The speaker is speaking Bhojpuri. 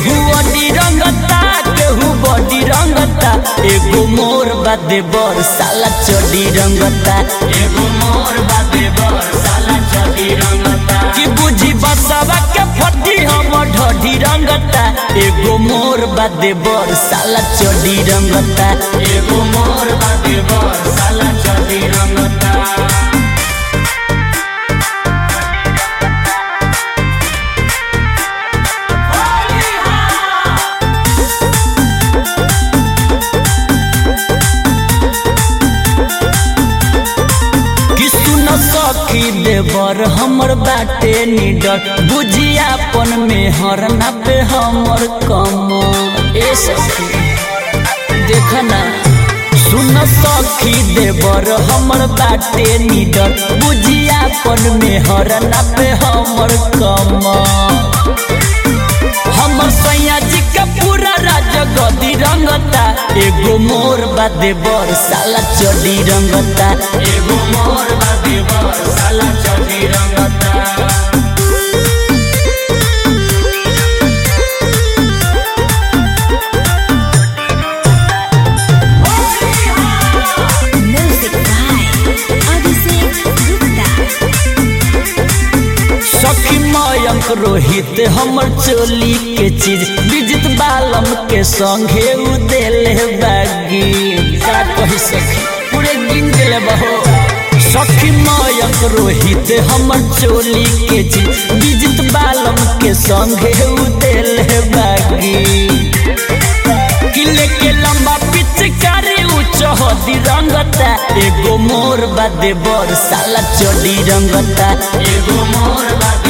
केहू अडी रंगता केहू बॉडी रंगता एगो मोर बादे बर साला चडी रंगता एगो मोर बादे बर साला चडी रंगता कि बुझी बसवा के फटी हम ढडी रंगता एगो मोर बादे बर साला चडी रंगता एगो मोर बादे बर साला चडी रंगता कि सुन सखी देवर हमर बाटे निडर बुझियापन में हर नापे हमर कम ए सखी देखना सुन सखी देवर हमर बाटे निडर बुझियापन में हर नापे हमर कम हमर सैया जी का पूरा राज गदी रंगता एगो मोर बादे बर साला चडी रंगता एगो मोर बादे बर साला चडी रंगता Music by Abhishek Gupta. सखी मयंक रोहित हमर चोली के चीज विजित बालम के संगे उ देले बागी का कही सखी पूरे गिन देले बहो सखी मयंक रोहित हमर चोली के चीज विजित बालम के संगे उ देले बागी किले के लंबा पिचकारी उच्च हदी रंगता एगो मोर बादे बर साला चडी रंगता एगो मोर बादे